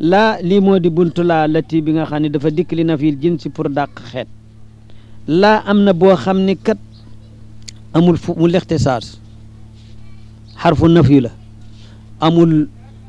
laa lii moo di buntu laa lati bi nga xam ne dafa dikk li na fiil jinsi pour dàq xeet laa am na boo xam ni kat amul fu mu lexte saas xarfu nafi la amul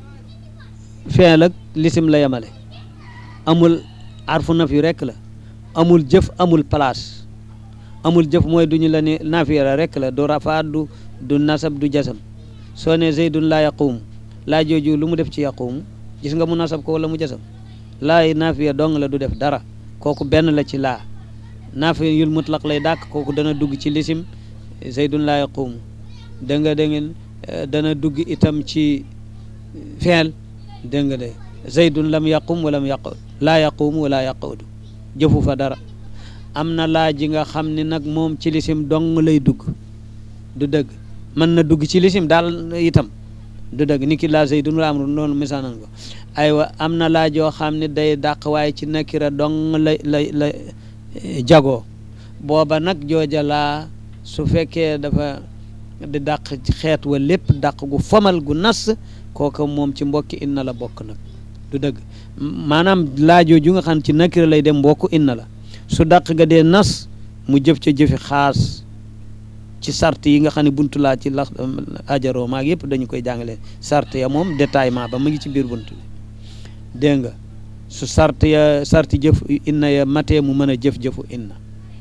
feel ak lisim la yemale amul xarfu nafi rekk la amul jëf amul place amul jëf mooy duñu la ne nafiya la rekk la du rafaat du du nasab du jasam soo ne zeydun laa yaquumu laa jooju lu mu def ci yaquumu gis nga mu nasab ko wala mu jasam laa nafiya dong la du def dara kooku benn la ci laa nafiya yul mutlaq lay dàkk kooku dana dugg ci lisim zeydun laa yaquumu da nga da ngeen dana dugg itam ci feel dégg nga de zeydun lam yaqum walam yaqud laa yaquumu wala yaqudu jëfu fa dara am na laa ji nga xam ne nag moom ci lisim dong lay dugg du dëgg mën na dugg ci lisim daal itam du dëgg ni ki laa zeydun wala amru noonu misaanan ko aywa am na laa joo xam ne day dàq waaye ci nakira dong la la la jagoo booba nag jooja laa su fekkee dafa di dàq xeet wa lépp dàq gu fomal gu nas kooka moom ci mbokki inna la bokk nag du dëgg maanaam laajoo ju nga xam ci nakira lay dem mbokku inna la su dàq ga dee nas mu jëf ca jëfi xaas ci sart yi nga xam ne buntu laa ci lax ajaroo maag yëpp dañu koy jàngale sart ya moom détaillement ba mu ngi ci biir buntu bi dégg nga su sart ya sarti jëf inna ya matee mu mën a jëf-jëfu inna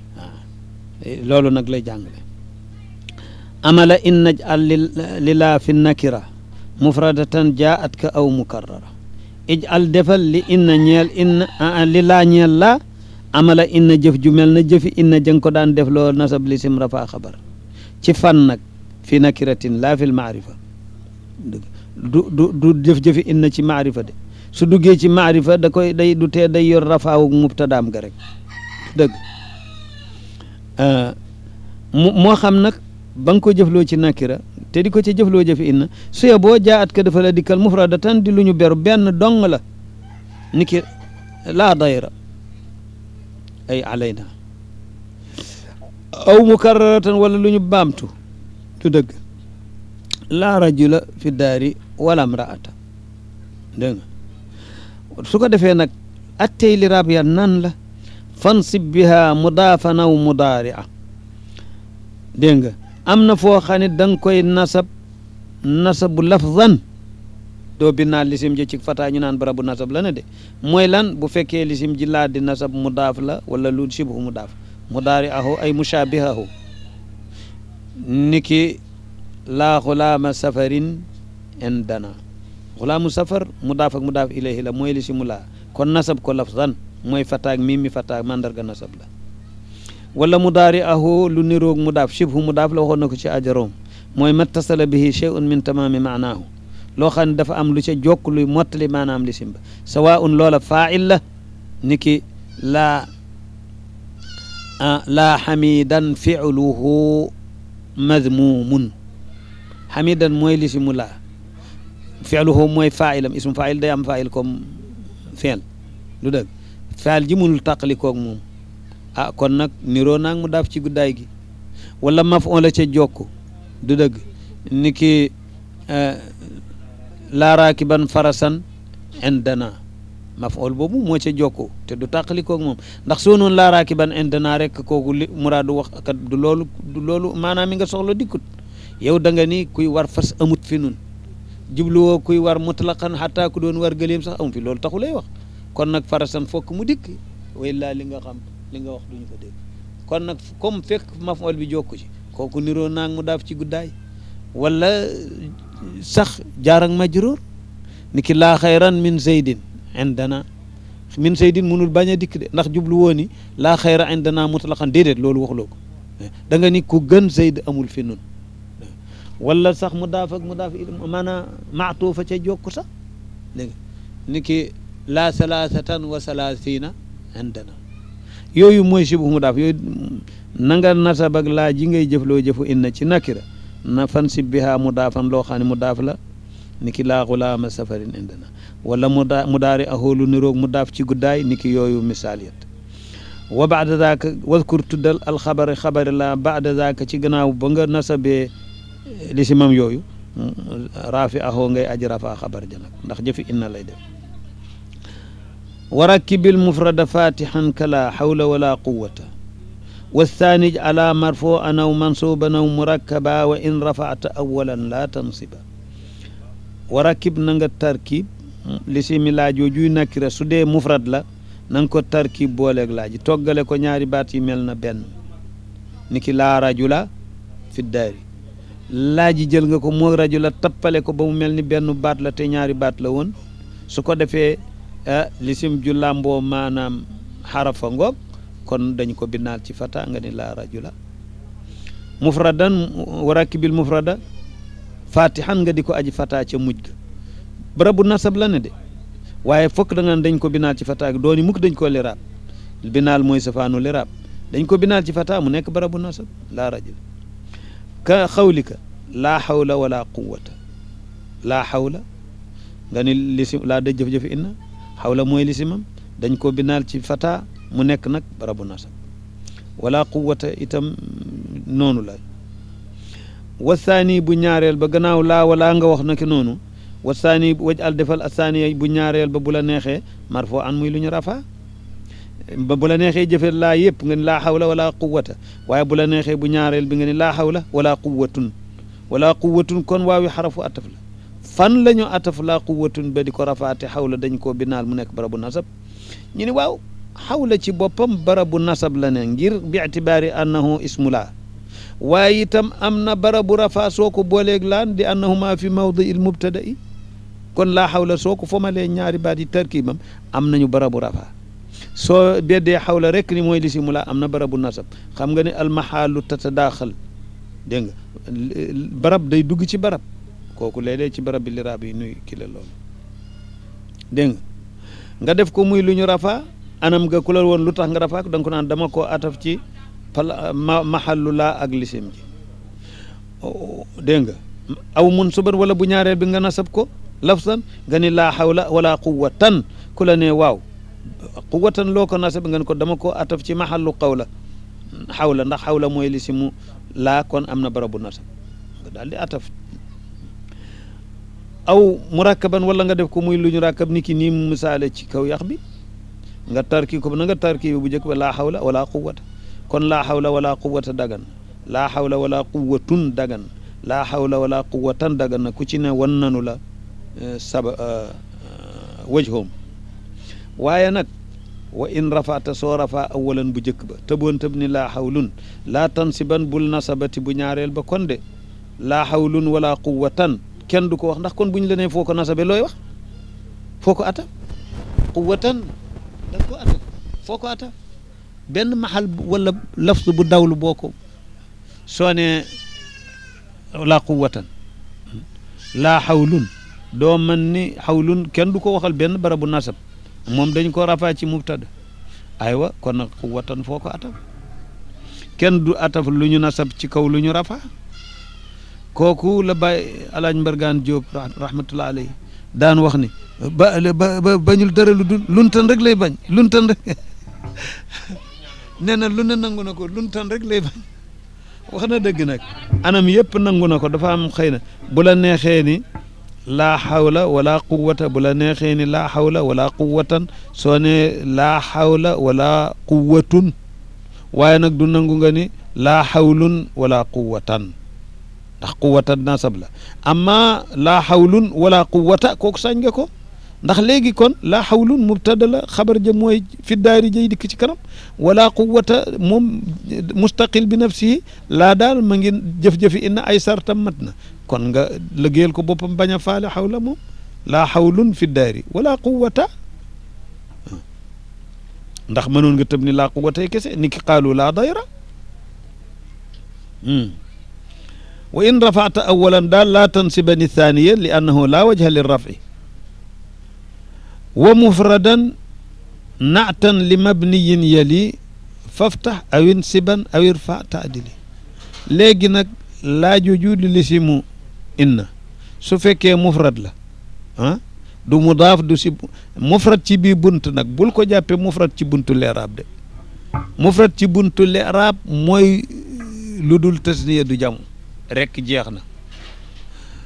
waaw loolu nag lay jàngale amala in najal lilaa fi nakira mufradatan jaat ka aw mukarrara ijal defal li inna ñeel inna li laa ñeel laa amala inna jëf ju mel na jëfi inna jëng ko daan def loo nasab li sim rafa xabar ci fan nag fi nakiratin laa fil maarifa du du du jëf-jëfi inna ci maarifa de su duggee ci maarifa da koy day du tee day yor rafaawu mubtadaam ga rek dëgg moo xam nag ba nga ko jëfloo ci nakira te di ko ci jëfloo jëfi inna suye boo jaat ka dafa la dikkal mufradatan di lu ñu beru benn dong la ni ki laa dayra ay alayna aw mukarraratan wala lu ñu baamtu du dëgg laa rajula fi daari wala mraata dégg nga su ko defee nag attey li rab ya nan la fansib biha mudaafan aw mudaari'a dégg nga am na foo xam ne da nga koy nasab nasabu lafzan doo binaa lisim ji ci fataa ñu naan barabu nasab la ne de mooy lan bu fekkee lisim ji laa di nasab mudaaf la wala lu shibhu mudaaf mudaari ahu ay mushaabihahu niki laa xulaama safarin indana xulaamu safar mudaaf ak mudaaf ilayhi la mooy lisimu laa kon nasab ko lafzan mooy fataak mimi fataak mandarga nasab la wala mudaari ahu lu niroog mudaaf shibhu mudaaf la waxoon na ko ci ajaroom mooy mattasala bihi shay'un min tamaami maanaahu loo xam ne dafa am lu ca jokk luy mottali maanaam lisim ba sawaun loola faa'il la ni ki laa laa xamidan fi'luhu madmuumun xamidan mooy lisimu laa fi'luhu mooy faa'ilam ismu faa'il day am faa'il comme fi'l lu dëgg faa'il ji munul tàqali koog moom ah kon nag niroo naag mu daaf ci guddaay gi wala maf'ul la ca jokk du dëgg ni ki laa raakiban farasan indana maf'ul boobu moo ca jokku te du tàqali koog moom ndax soo noonu laa raakiban indana rek kooku li muraadu wax kat du loolu du loolu maanaam mi nga soxla dikkut yow da nga ni kuy war fas amut fi nun jubluwoo kuy war mutlaqan xataa ku doon war gëléem sax amu fi loolu taxu lay wax kon nag farasan fokk mu dikk way laa li nga xam li nga wax duñu ko dégg kon nag comme fekk maf'ul bi jokku ci kooku niroo naag mu daaf ci guddaay wala sax jaar ak majruur ni ki laa xayran min zeydin indana min zeydin munul bañ a dikk de ndax jublu woo ni laa xayra indana mutlaqan déedéet loolu waxuloo ko da nga ni ku gën zeyd amul fi nun wala sax mu daaf ak mu daaf maanaam maatuufa ca jokku sax dégg ni ki laa salaasatan wa salaasina indana yooyu mooy sibu mu daaf yooyu na nga nasab ak laa ji ngay jëfloo jëfu inna ci nakira na fan sib biha mu daafan loo xam ne mu daaf la ni ki laa xulaama safarin indana wala mu daa mu daari ahoolu niroog mu daaf ci guddaay ni ki yooyu misaaliyat wa baada zaaka waskur tuddal alxabari xabari la baada zaaka ci gannaaw ba nga nasabee li si mam yooyu raafi ahoo ngay aji rafaa xabar ja nag ndax jëfi inna lay def wa rakkibil mufrada fatihan kala hawla wala quwata والثاني على مرفوعا أو منصوبا أو مركبا وإن رفعت أولا لا تنصبا وركب نغا تركيب لسيمي لا جوجوي نكرة سودي مفرد لا نانكو تركيب بولك لاجي توغالي كو ñaari baat yi mel na benn niki laa rajula fi daari laaji jël nga ko moo rajula tappale ko ba mu mel ni benn baat la te ñaari baat la woon su ko defee lisim ju làmboo maanaam xarafa ngoog kon dañ ko binaal ci fata nga ni laa rajula mufradan wa rakibil mufrada fatihan nga di ko aji fata ca mujj ga barabu nasab la ne de waaye fokk da nga dañ ko binaal ci fata dooni mukk dañ ko liraab binaal mooy safaanu liraab dañ ko binaal ci fata mu nekk barabu nasab laa rajula ka xawlika laa xawla wala quwata laa xawla nga ni lisim laa daj jëf-jëfi inna xawla mooy lisimam dañ ko binaal ci fata mu nekk nag barabu nasab wala quwata itam noonu la wasaani bu ñaareel ba gannaaw laa wala nga wax naki noonu wasaani waj al defal asaani bu ñaareel ba bu la neexee marfo an muy lu ñu rafa ba bu la neexee jëfe laa yëpp nga ni laa xawla wala quwata waaye bu la neexee bu ñaareel bi nga ni laa xawla wala quwatun wala quwatun kon waawi xarafu ataf la fan la ñu ataf laa quwatun ba di ko rafaate xawla dañ koo binaal mu nekk barabu nasab ñu ni waaw xawla ci boppam barabu nasab la ne ngir bi itibaari annahu ismula waaye itam am na barabu rafa soo ko booleeg laan di annahuma fi mawdi il mubtada'i kon laa xawla soo ko fomalee ñaari baat yi tarkibam am nañu barabu rafa soo beddee xawla rek ni mooy lisimula am na barabu nasab xam nga ne almaxaalu tatadaaxal dégg nga barab day dugg ci barab kooku léeg-léeg ci barab bi liraab yi nuy ki la loolu dégg nga nga def ko muy lu ñu rafa anam nga ku la woon lu tax nga rafaak da nga ko naan dama koo ataf ci pala ma maxallu laa ak lisim ji dégg nga aw mun suban wala bu ñaareel bi nga nasab ko lafsan nga ni laa xawla wala quwatan ku la ne waaw quwatan loo ko nasab nga ni ko dama koo ataf ci maxallu qawla xawla ndax xawla mooy lisimu laa kon am na barabu nasab nga daal di ataf aw murakkaban wala nga def ko muy lu ñu rakkab ni ki nii mu misaale ci kaw yax bi nga tarki ko na nga tarki bu njëkk ba laa xawla wala quwata kon laa xawla wala quwata dagan laa xawla wala quwatun dagan laa xawla wala quwatan dagan na ku ci ne wan nanu la saba wajhoom waaye nag wa in rafata soo rafa awalan bu njëkk ba tëboon tëb ni laa xawlun laa tansiban bul nasabati bu ñaareel ba kon de laa xawlun wala quwatan kenn du ko wax ndax kon bu ñu la nee foo ko nasabe looy wax foo ko ata quwatan da ko ata foo ko ata benn maxal wala lafz bu dawlu boo ko soo ne laa quwatan laa xawlun doo man ni xawlun kenn du ko waxal benn barabu nasab moom dañ ko rafaa ci mubtada aywa kon nag quwatan foo ko ataf kenn du ataf lu ñu nasab ci kaw lu ñu rafaa kooku la bàyyi alaaj mbargaan Jóob rahmatullah alayhi daan wax ni ba ba bañul dara lu dul luntan rek lay bañ luntan rek nee na lu ne nangu na ko luntan rek lay bañ wax na dëgg nag anam yëpp nangu na ko dafa am xëy na bu la neexee ni laa xawla wala quwata bu la neexee ni laa xawla wala quwatan soo ne laa xawla wala quwatun waaye nag du nangu nga ni laa xawlun wala quwatan ndax quwatan nasab la amma laa xawlun wala quwata kooku sañ nga ko ndax léegi kon laa xawlun mubtada la xabar ja mooy fi daari jay dikk ci kanam wala quwata moom mustaqil bi nafsihi laa daal ma ngi jëf-jëfi inna ay sartam mat na kon nga liggéeyal ko boppam bañ a faale xawla moom laa xawlun fi daari wala quwata ndax mënoon nga tëb ni laa quwata kese ni ki qaalu laa dayra wa in rafata awalan daal laa tansibani thaniya li annahu laa wajha lirrafi wa mufradan naatan li mabniyin yali faftax aw insiban aw irfa taadili léegi nag laajuju li lisimu inna su fekkee mufrad la ah du mudaaf du si mufrad ci bii bunt nag bul ko jàppee mufrad ci buntu leeraab de mufrad ci buntu leeraab mooy lu dul tasniya du jam rekk jeex na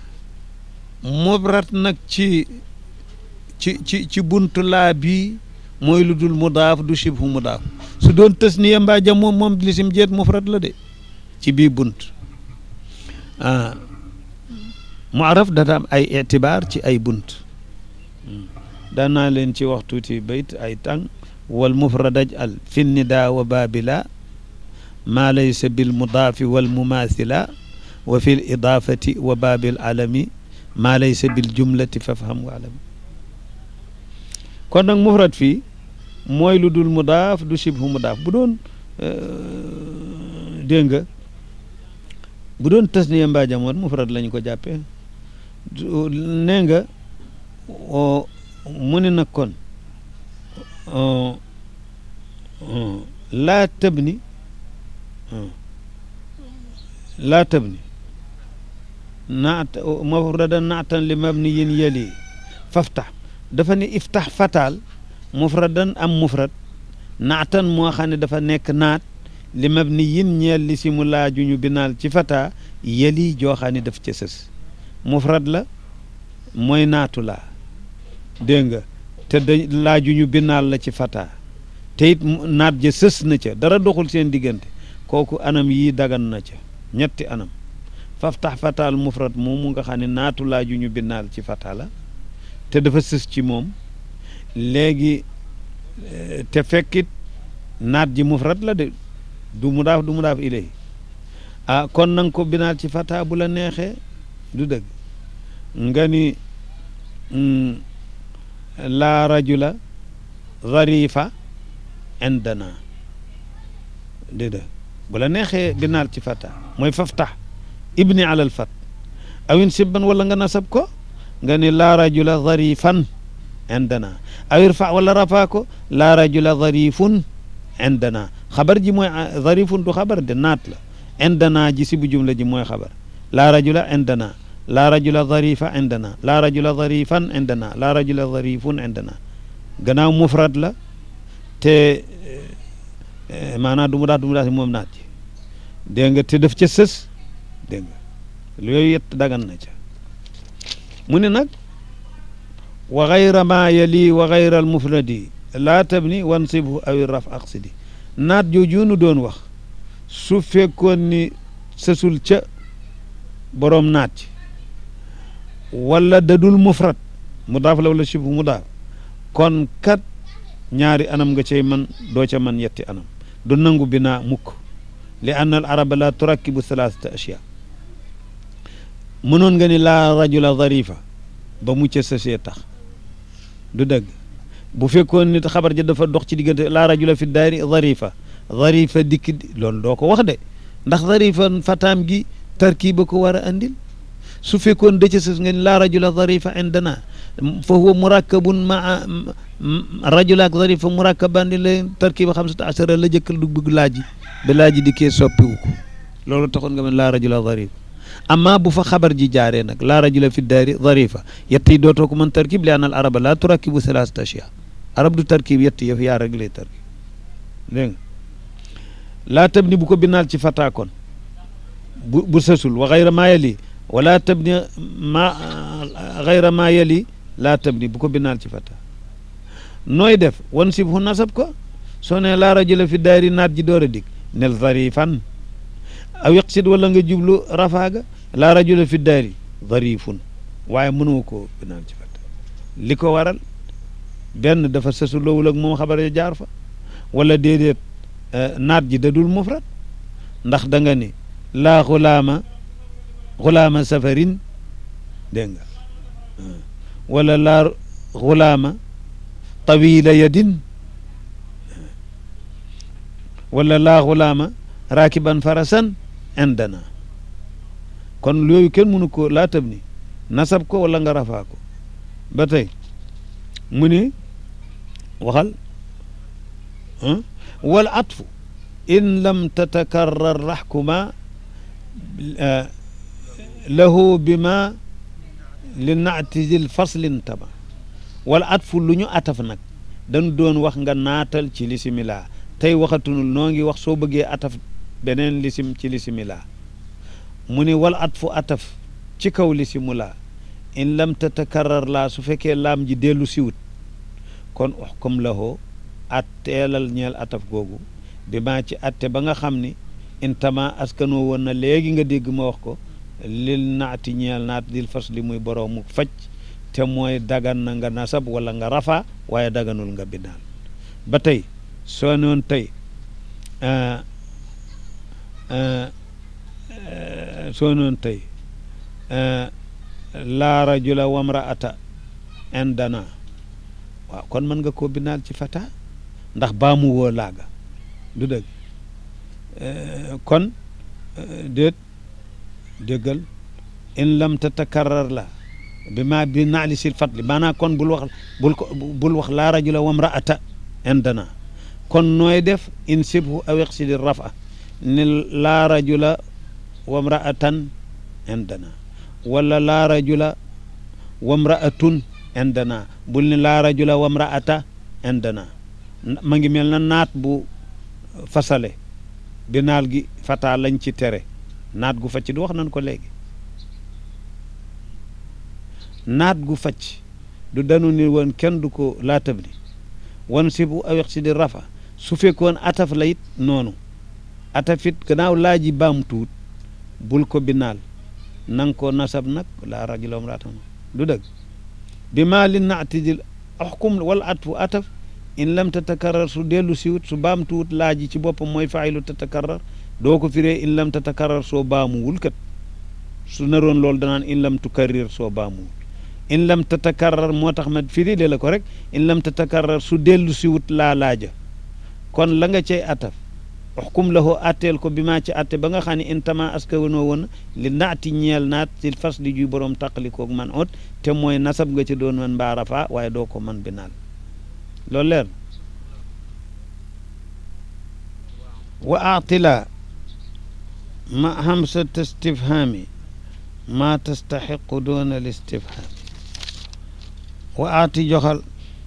mufrad nag ci ci ci ci buntu laa bi mooy lu dul mudaaf du shibhu mudaaf su doon tasniya mbaa jam moom moom lisim jeet mufrad la de ci bii bunt ah muaraf data am ay itibaar ci ay bunt daan naa leen ci wax tuuti bayt ay tàng wal mufradaj al fi nida wa babila maa laysa bil mudaafi wal mumaasila wa fi l idaafati wa baabil alami maa laysa bil jumlati fafham wa alami kon nag mufrad fii mooy lu dul mudaaf du shibhu mudaaf bu doon dégg nga bu doon tasniya mbaa jamoon mufrad lañu ko jàppee nee nga mu ne nag kon laa tabni laa tabni naat mufradan naatan li mabniyin yali faftax dafa ne iftax fataal mufradan am mufrad naatan moo xam ne dafa nekk naat li mabniyin ñeel li si mu laaju ñu binaal ci fata yali joo xam ne daf ca sës mufrad la mooy naatu laa dégg nga te da laaju ñu binaal la ci fata te it naat ja sës na ca dara doxul seen diggante kooku anam yii dagan na ca ñetti anam faftax fataal mufrad moomu nga xam ne naatu laaju ñu binaal ci fata la te dafa sës ci moom léegi te fekkit naat ji mufrad la de du mudaaf du mudaaf ilay ah kon nanga ko binaal ci fata bu la neexee du dëgg nga ni laa rajula zarifa indana déedéet bu la neexee binaal ci fata mooy faftax ibni alal fat awin sibban wala nga nasab ko nga ni laa rajula zarifan indana aw irfa wala rafa ko laa rajula zarifun indana xabar ji mooy zarifun du xabar de naat la indana ji si bu jumla ji mooy xabar laa rajula indana laa rajula zarifa indana laa rajula zarifan indana laa rajula zarifun indana gannaaw mufrad la te maanaam du mu daat du mu daat moom naat ji dégg nga te daf ca sës dégg nga yooyu yett dagan na ca mu ne nag wa gayra ma yali wa gayra al mufradi laa tabni wansibhu aw raf aqsidi naat jooju nu doon wax su fekkoon ni sësul ca boroom naat ci wala dadul mufrad mudaaf la wala shibhu mudaaf kon kat ñaari anam nga cay man doo ca man yetti anam du nangu binaa mukk li anna al araba la turakkibu thalathata ashya mënoon nga ni laa rajula zarifa ba mu ca sësee tax du dëgg bu fekkoon nit xabar ja dafa dox ci diggante laa rajula fi daari zarifa zarifa dikk loolu doo ko wax de ndax zarifa fataam gi tarkiba ko war a andil su fekkoon da ca sës nga ni laa rajula zarifa indana fa huwa murakkabun maa rajula ak zarifa murakkaban di la tarkiba xamsata asara la jëkkal du bëgg laaji ba laaji dikkee soppiwu ko loolu taxoon nga men laa rajula zarifa amma bu fa xabar ji jaaree nag laa rajula fi daari zarifa yett yi dootoo ko mën tarkib li anal araba laa turakkibu thalathata ashya arab du tarkib yett yëf yaa rek lay tarkib dégg nga laa tabni bu ko binaal ci fata kon bu bu sësul wa xayra maa yali wala tabni ma xayra maa yali laa tabni bu ko binaal ci fata nooy def wan sib hu nasab ko soo ne laa rajula fi daari naat ji door a dig nel zarifan aw yaqsid wala nga jublu rafaaga laa rajula fi daari zarifun waaye mënoo ko binaal ci fata li ko waral benn dafa sësu loowul ak moom xabar ya jaar fa wala déedéet naat ji dadul mufrad ndax da nga ni laa xulaama xulaama safarin dégg nga wala laa xulaama tawila yadin wala laa xulaama raakiban farasan indana kon yooyu kenn mënu ko laa tab ni nasab ko wala nga rafaa ko ba tey mu ni waxal wal atfu in lam tatakarrar raxkuma lahu bima li naatijil faslin taba wala atfu lu ñu ataf nag dañu doon wax nga naatal ci lisimilaa tey waxatunul noo ngi wax soo bëggee ataf beneen lisim ci lisimilaa mu ni wal atfu ataf ci kaw lisimulaa in lam tatakarrar laa su fekkee laam ji dellu siwut kon uxkum lahu atteelal ñeel ataf googu bi maa ci atte ba nga xam ni intama askanoo woon na léegi nga dégg ma wax ko lil naati ñeel naat dil fas li muy boroomu faj te mooy dagan na nga nasab wala nga rafa waaye daganul nga binaal ba tey soo noon tey soo noon tey laa rajula wamraata indana waaw kon mën nga koo binaal ci fata ndax baamu woo laaga du dëgg kon déet déggal in lam tatakarrar la bi ma bi naali sil fatli maanaam kon bul wax bul ko bul wax laa rajula wamraata indana kon nooy def in sibhu aw iqsidi rafa ni laa rajula wamraatan indana wala laa rajula wamraatun indana bul ni laa rajula wamraata indana ma ngi mel na naat bu fasale bi naal gi fata lañ ci tere naat gu facc du wax nañ ko léegi naat gu facc du danu ni woon kenn du ko laatab ni wan si bu awex si di rafa su fekkoon ataf la it noonu atafit gannaaw laaji baam tuut bul ko binaal nang ko nasab nag laa rajula wamraatan du dëgg bi maa li naatidil axkum wala atfu ataf in lam tatakarrar su dellu siwut su baam tuut laaji ci boppam mooy faayilu tatakarrar doo ko firee in lam tatakarrar soo baamuwul kat su naroon loolu danaan in lam tukarrir soo baamuwul in lam tatakarrar moo tax ma firi le la ko rek in lam tatakarrar su dellu siwut laa laaja kon la nga cay ataf uxkum lahu atteel ko bi maa ci atte ba nga xam ne in tama aska wanoo woon li naati ñeel naat ci fas li juy boroom taqalikoog man ot te mooy nasab nga ci doon man mbaa rafa waaye doo ko man binaal loolu leer wa aatila ma hamsat istifhaami ma tastaxiqu doona al istifhaam wa aati joxal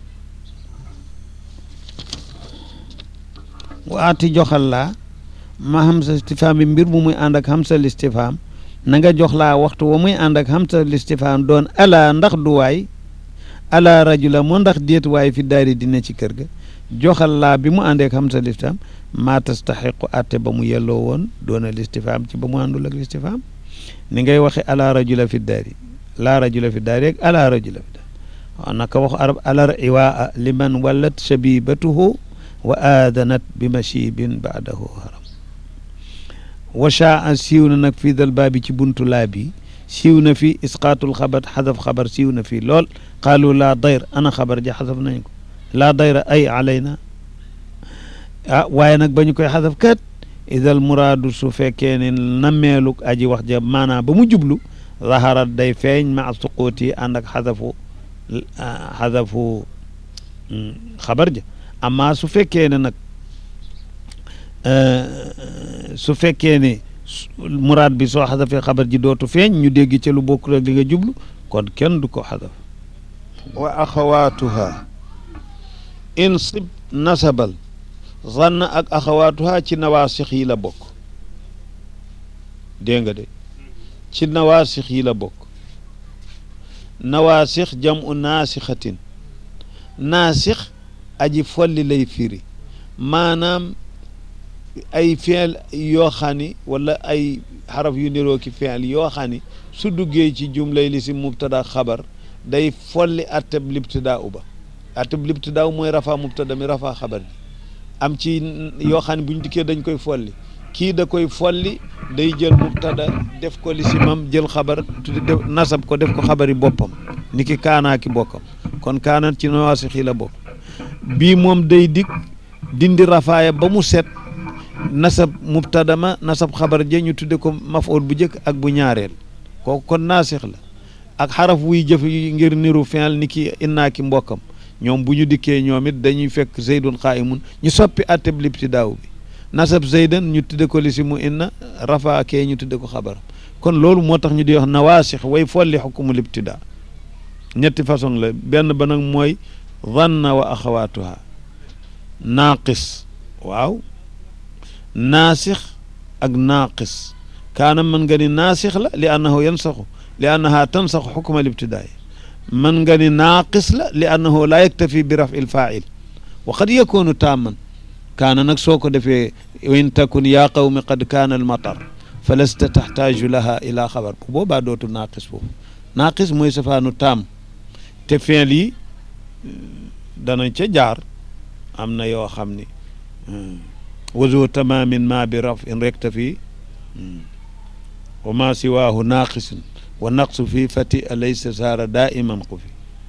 wa aati joxal laa ma hamsa istifhaam bi mbir mu muy ànd ak hamsa listifhaam na nga jox laa waxtu wa muy ànd ak hamsa listifhaam doon ala ndax du waay ala rajula moo ndax déet waay fi daari dina ci kër ga joxal laa bi mu àndeek hamsa listifhaam maa tastaxiqu atte ba mu yelloo woon doona listifhaam ci ba mu àndul ak listifhaam ni ngay waxe ala rajula fi daari laa rajula fi daari ak ala rajula fi daari waaw naka wax arab alar iwaa liman wallat shabibatuhu wa aadanat bi machibin baadahu haram wa shaa siiw na nag fii dal baabi ci buntu laa bi siiw na fi isqaatul xabar xadaf xabar siiw na fii lool qaalu laa dayr ana xabar ja xadaf nañ ko laa dayra ay alayna ah waaye nag ba ñu koy xadaf kat idal muraadu su fekkee ne nammeeluk aji wax ja maanaam ba mu jublu zaharat day feeñ ma suquuti ànd ak xadafu xadafu xabar ja amma su fekkee ne nag su fekkee ne muraad bi soo xadafee xabar ji dootu feeñ ñu dégg ca lu bokk rek li nga jublu kon kenn du ko xadaf wa axawaatuha in sib nasabal zann ak axawaatuha ci nawaasix yi la bokk dégg nga de ci nawaasix yi la bokk nawaasix jam u naasixatin naasix aji folli lay firi maanaam ay fiil yoo xam ni wala ay xaraf yu niroo ki fiil yoo xam ni su duggee ci jumlay li si mubtada xabar day folli atteb libtidaa uba atteb libtidaa u mooy rafa mubtada mi rafa xabar bi am ci yoo xam ne bu ñu dikkee dañ koy folli kii da koy folli day jël mubtada def ko li si mam jël xabar tudde def nasab ko def ko xabari boppam ni ki kaanaa ki bokkam kon kaanat ci nawaasix yi la bokk bii moom day dikk dindi rafaaya ba mu set nasab mubtada ma nasab xabar ja ñu tudde ko mafool bu njëkk ak bu ñaareel kooku kon naasix la ak xaraf wuy jëf ngir niru fi'l ni ki innaa ki mbokkam ñoom bu ñu dikkee ñoom it dañuy fekk zaydun qaa'imun ñu soppi atteb libtidaaw bi nasab zaydan ñu tudde ko li si mu inna rafa kee ñu tudde ko xabaram kon loolu moo tax ñu di wax nawaasix way folli xukumu libtidaa ñetti façon la benn ba nag mooy zanna wa axawaatuha naaqis waaw naasix ak naaqis kaana mën nga ni naasix la li annahu yansaxu li annaha tansaxu xukma libtidaay man nga ni naaqis la li annahu laa yaktafi bi rafi lfail wa qad yakunu taamman kaana nag soo ko defee in takun yaa qawmi qad kaana almatar fa lasta taxtaaju laha ila xabar bu boobaa dootu naaqis foofu naaqis mooy safaanu taam te fiil yi danañ ca jaar am na yoo xam ni wazo tamamin ma bi raf in rektafi wa ma siwaahu naaqisun wa naqsu fi fati alaysa saara daiman xufi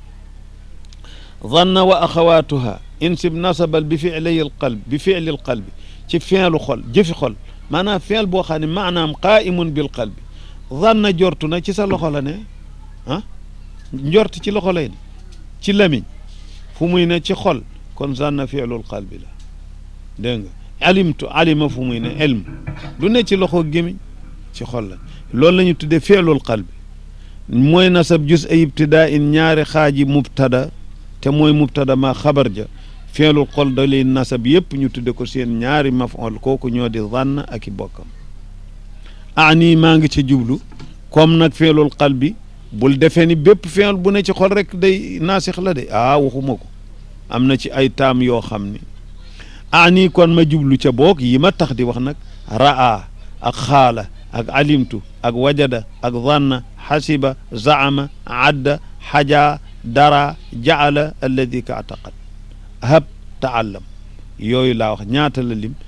zanna wa axawaatuha insib nasabal bi filay alqalb bi fili alqalbi ci feelu xol jëfi xol maanaam feel boo xam ne maanaam qaimun bil qalbi zanna jortu na ci sa loxo la ne ah njort ci loxo lay ne ci lamiñ fu muy ne ci xol kon zanna fiilul qalbi la dégg nga alimtu alima fu muy ne ilm du ne ci loxo gémiñ ci xol la loolu la ñu tuddee fiilul qalbi mooy nasab jus ay ibtidaa in ñaari xaaji mubtada te mooy mubtada ma xabar ja feelul xol da lay nasab yëpp ñu tudde ko seen ñaari maf'ul kooku ñoo di zann ak i bokkam ani maa ngi ci jublu comme nag feelul xal bi bul defee ni bépp feel bu ne ci xol rek day naasix la de ah waxuma ko am na ci ay taam yoo xam ni ani kon ma jublu ca boog yi ma tax di wax nag raa ak xaala ak alimtu ak wajada ak zanna xasiba zaama adda xaja dara jaala alladi ka ataqad hab taallam yooyu laa wax ñaata la lim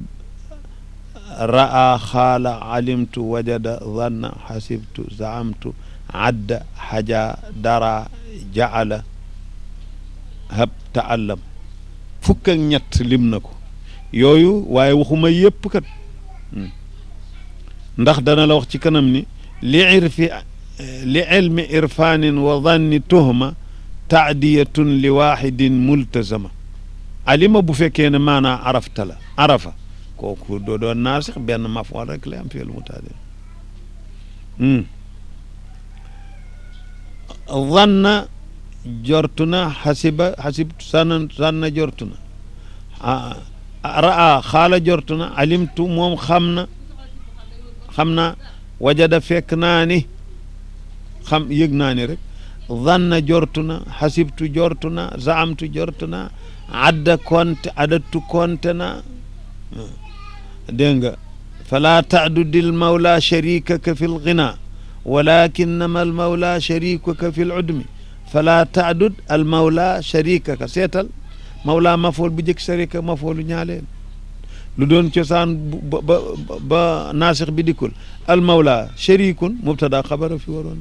raa xaala alimtu wajada zanna xasibtu zaamtu adda xaja dara jaala hab taallam fukk ak ñett lim na ko yooyu waaye waxuma yépp kat ndax dana la wax ci kanam ni li irfi li ilmi irfanin wa danni tuhma taadiyatun li waxidin multazama alima bu fekkee ne maanaa arafta la arafa kooku doo doon naasix benn mafool rek lay am fiil mutaadi zanna jortu na xasiba xasibtu sanna sanna jortu na raa xaala jortu na alimtu moom xam na xam naa wajada fekk naa ni xam yëg naa ni rek zanna jortu na xasibtu jortu na zaamtu jortu na adda konte adattu konte na dégg nga falaa taadudil mawla sharikaka fi lgina walakinama al mawla sharikuka fi l udmi falaa taadud al mawla sharikaka seetal mawla mafool bu jëkk sharika mafoolu ñaaleel lu doon cosaan ba ba ba naasix bi dikkul al mawla sharikun mubtada xabara fi waroon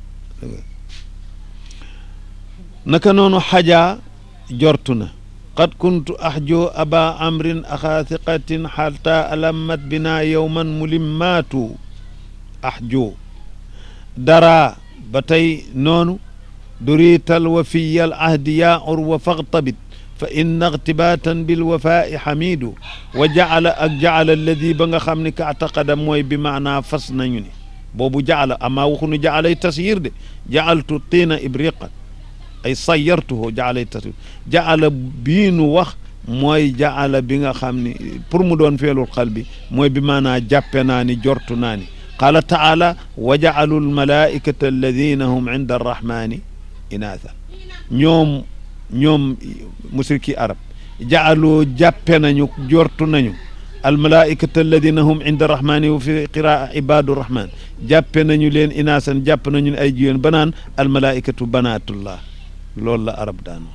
naka noonu xajaa jortu na qad kuntu axjo aba amrin axaa thiqatin xalta alammat bina yowman mulimmaatu axjo dara ba tey noonu duriital wafiyal ahdi yaa urwa faxtabit fa inna ixtibaatan bilwafaai xamidu wa jacala ak jacala alladi ba nga xam ni ka ataqada mooy bi maanaa fas nañu ni boobu jacala amaa waxunu jacalay tasyir de jacaltu tiina ibriqan ay sayartuhu jacalay tasyir jacala bii nu wax mooy jacala bi nga xam ni pour mu doon feelul xal bi mooy bi maanaa jàppe naa ni jortu naa ni qaala taala wa jacalu almalaikata alladina hum inda arrahmani inaathan ñoom ñoom musriki arab jacaloo jàppe nañu jortu nañu almalaikata alladina hum inda arrahmani wa fi qiraa ibadu rahman jàppe nañu leen inaasan jàpp nañu ay jigéen ba naan almalaikatu banatullah loolu la arab daan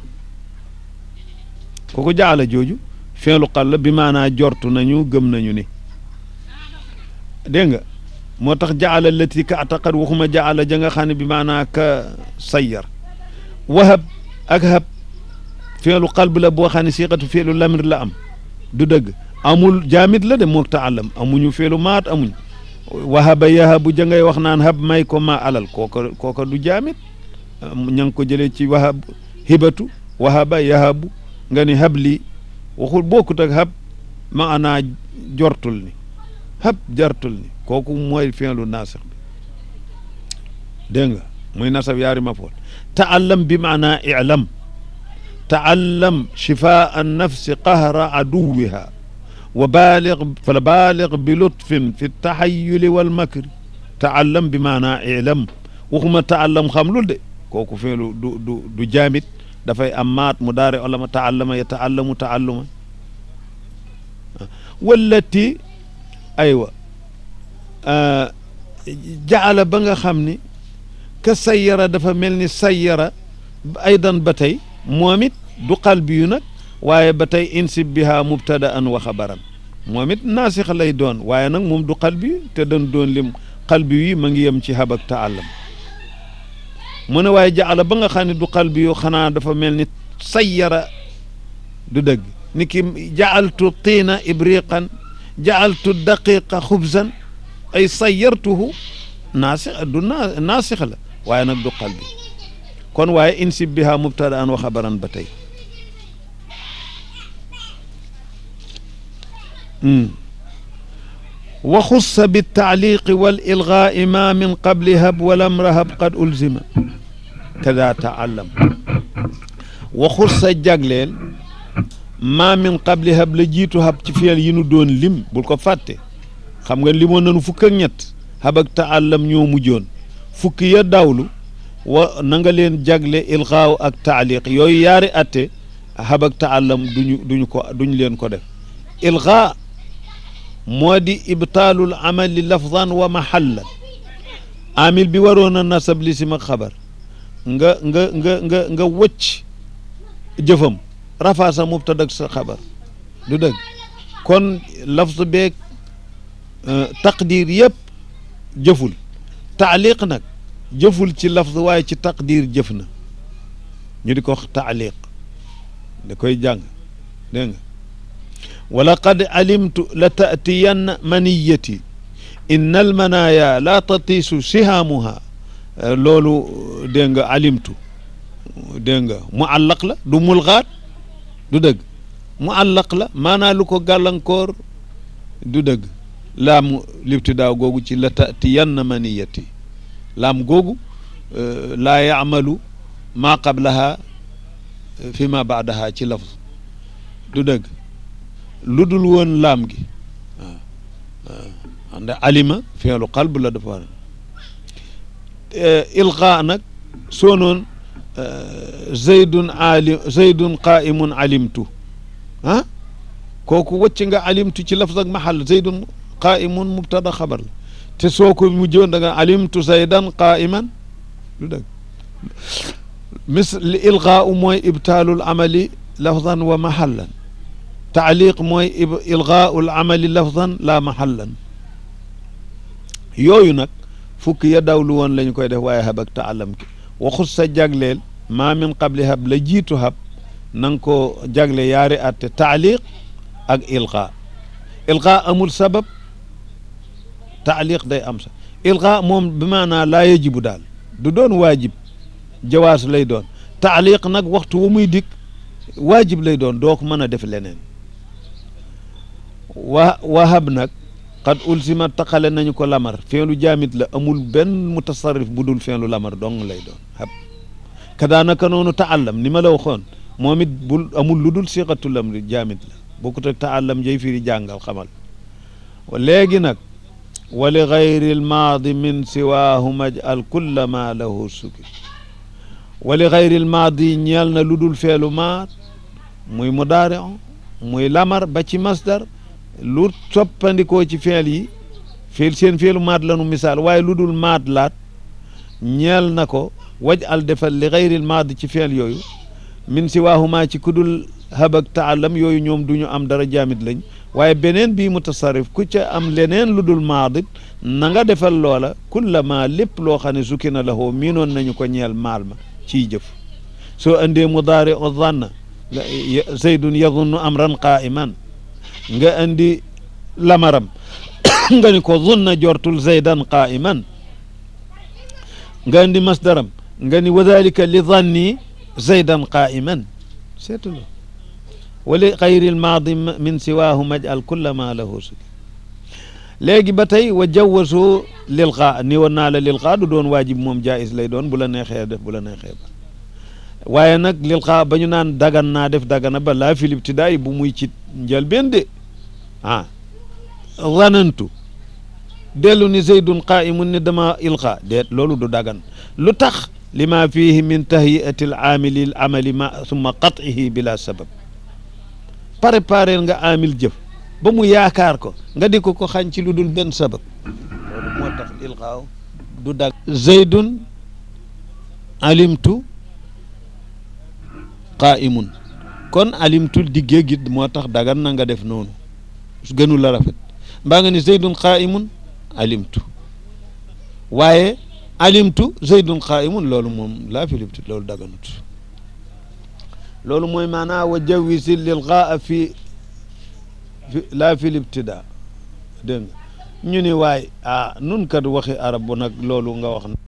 kooku jacala jooju feelu xal la bi maanaa jortu nañu gëm nañu ni dégg nga moo tax jaala lati ka ataqad waxuma jaala ja nga xam ne bi maanaa ka sayyar wahab ak hab feelu qalb la boo xam ne siqatu feelu lamir la am du dëgg amul jaamit la de mook taalam amuñu feelu maat amuñ wahaba yahabu ja ngay wax naan hab may ko ma alal kooka kooka du jaamit ña ngi ko jëlee ci wahab hibatu wahaba yahabu nga ni hab lii waxul bokkut ak hab maanaa jortul ni hab jartul ni kooku mooy fi'lu naasix bi dégg nga muy nasab yaari mafool taallam bi maanaa ilam taallam shifaa an nafsi qahra aduwiha wa baalig fala baalig bi lutfin fi taxayuli walmakri taallam bi maanaa ilam waxuma taallam xam lul de kooku feelu du du du jaamit dafay am maat mu daare olama taallama ya taallamu taalluma wallati aywa jaala ba nga xam ni ka sayyara dafa mel ni sayyara aydan ba tey moom it du qalbi yu nag waaye ba tey insib biha mubtada an wa xabaran moom it naasix lay doon waaye nag moom du qalbi te dañ doon lim qalbi yi ma ngi yem ci hab ak taallam mu ne waaye jaala ba nga xam ne du qalbi yu xanaa dafa mel ni sayyara du dëgg ni ki jaaltu tiina ibriqan jaaltu daqiqa xubzan ay sayyartuhu naasix du naa naasix la waaye nag du qalbi kon waaye insib biha mubtada an wa xabaran ba tey wa xussa biltaaliqi wal ilgaai ma min qabli hab walam rahab qad ulzima kada taallam wa xussa jagleel ma min qabli hab la jiitu hab ci fiyel yi nu doon lim bul ko fàtte xam nga limoon nanu fukk ak ñett hab ak taallam ñoo mujjoon fukki ya dawlu wa na nga leen jagle ilgaaw ak taaliq yooyu yaari atte hab ak taallam duñu duñu ko duñu leen ko def ilgaa moo di ibtaalul amali lafdan wa mahallan amil bi waroon a nasab li sim ak xabar nga nga nga nga nga wëcc jëfam rafaa sa mubtada ak sa xabar du dëgg kon lafz beeg taqdir yëpp jëful taaliq nag jëful ci lafz waaye ci taqdir jëf na ñu di ko wax taaliq da koy jàng dégg nga wala qad alimtu la taatiyanna maniyati inna almanaya la tatiisu sihaamuha loolu dégg nga alimtu dégg nga mu àllaq la du mulxaat du dëgg mu àllaq la maanaa lu ko gàllankoor du dëgg laam libtidaaw googu ci la taatiyanna maniyati laam googu laa yaamalu maa qablaha fi ma baadaha ci lafz du dëgg lu dul woon laam gi waaw waaw ndax alima feelu qalb la dafa war ilqa nag soo noon zaydun alim zaydun qaimun alimtu ah kooku wëcc nga alimtu ci lafz ak mahal zaydun qaimun mubtada xabar la te soo ko mujjoon da nga alimtu zaydan qaiman lu dëgg mis li ilqaau mooy ibtaalul amali lafzan wa mahallan taaliq mooy ilgaau l amali lafzan la mahallan yooyu nag fukki ya dawlu woon la ñu koy def waaye hab ak taalam ki waxut sa jagleel maa min qabli hab la jiitu hab na nga ko jagle yaari atte taaliq ak ilqa ilqa amul sabab taaliq day am sa ilqa moom bi maanaa laa yajibu daal du doon waajib jawaas lay doon taaliq nag waxtu wa muy dikk waajib lay doon doo ko mën a def leneen wa wahab nag xad ulsima taqale nañu ko lamar feelu jaamit la amul benn mutasarrif bu dul feelu lamar dong lay doon hab kadaanaka noonu taallam ni ma la waxoon moom it bul amul lu dul siqatu lamri jaamit la bokkut ak taallam jay firi jàngal xamal léegi nag wa li gayri lmaadi min siwaahu majal kulla ma lahu suki wa li gayri lmaadi ñeel na lu dul feelu maat muy mudaari muy lamar ba ci masdar lu soppandikoo ci feel yi feel seen feelu maat lanu misaal waaye lu dul maat laat ñeel na ko waj al defal li gayril maad ci feel yooyu min si waahumaa ci kudul habak taalam yooyu ñoom du ñu am dara jaamit lañ waaye beneen bii mutasarrif ku ca am leneen lu dul maadit na nga defal loola kullama lépp loo xam ne sukki na la hoo miinoon nañu ko ñeel maal ma ciy jëf soo andee mudaari o zanna zaydun yadunnu amran qaiman nga andi lamaram nga ni ko zunna jortul zaydan qaiman nga andi masdaram nga ni wa dalika li zanni zaydan qaiman seetulu wali xayri lmaadi min siwaahu majal kulla ma lahu suki léegi ba tey wa jawasu lil xaa ni woon naa la lil xaa du doon waajib moom jaayis lay doon bu la neexee def bu la neexee ba waaye nag lil xaa ba ñu naan dagan naa def dagana ba laa fil ibtidaay bu muy ci njëlbéen de ah zanantu dellu ni zaydun qaimun ni dama ilqa deet loolu du dagan lu tax lima fihi min tahiyati al aamili l amali ma summa qatihi bila sabab préparel nga amil jëf ba mu yaakaar ko nga di ko ko xañ ci lu dul benn sabab loolu moo tax ilqaaw du dag zaydun alimtu qaimun kon alimtu diggee gi moo tax dagan na nga def noonu gënu la rafet mbaa nga ni zaydun qaimun alimtu waaye alimtu zaydun qaimun loolu moom laa filibti loolu daganut loolu mooy maanaa wa jawisi lilqaa fi laa fi libtida dégg nga ñu ni waay ah nun kat waxi arab bu nag loolu nga wax